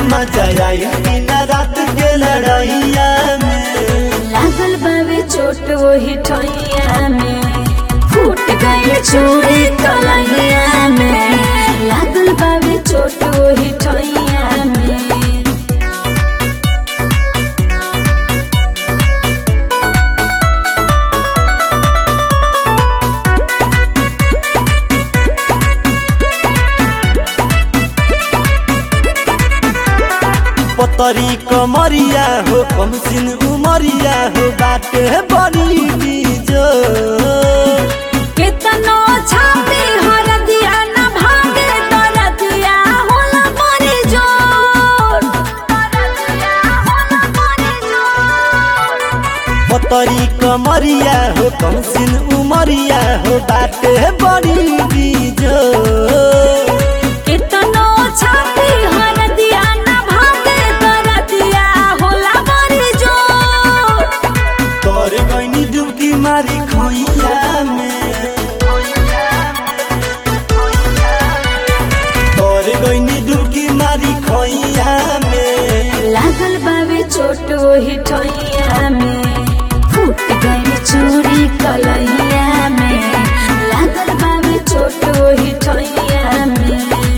मजा आई दिन रात के लड़ाइया में लागल बावे चोट वही ठैया में फूट गए चूड़ी कलैया में लागल बावे चोट वही ठैया में पतरी कमरिया हो कम सिन उमरिया हो बाटे बड़ी बीजो कितनो छाती हर दिया न भागे तर दिया होला मरी जोर तर दिया होला मरी जोर पतरी कमरिया हो कम सिन उमरिया हो बाटे बड़ी बीजो कितनो छाती हर दिया न भागे तर दिया होला मरी जोर तोर गईनी डुबकी मारी खोइया में तोर गईनी डुबकी मारी खोइया में लागल बावे चोट वही ठैया में फूट गई चूड़ी कलैया में लागल बावे चोट वही ठैया में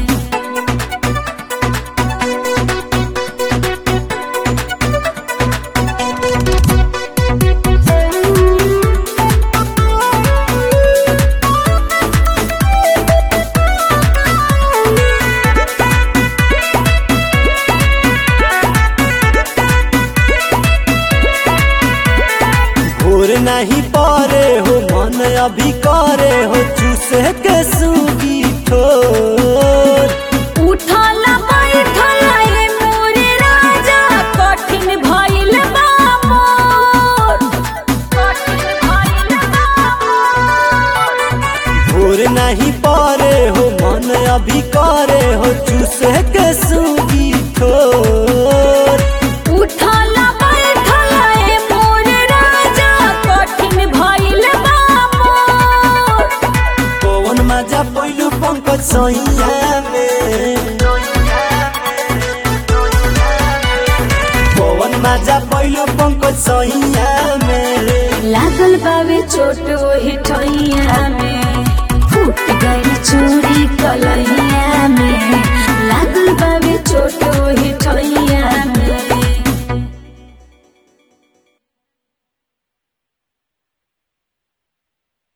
भोर नहीं पारे हो मन अभी करे हो चूसे के सूगी ठोर उठल बैठल ए मोरे राजा कठिन भइल बा मोर कठिन भइल बा मोर भोर नहीं पारे हो मन अभी करे हो चूसे के सूगी ठोर उठल बैठल ए मोरे राजा कठिन भइल बा मोर कौन मजा पैलू पंकज सैया में कौन मजा पैलू पंकज सैया में लागल बावे चोट वही ठैया में फूट गई चूड़ी कलैया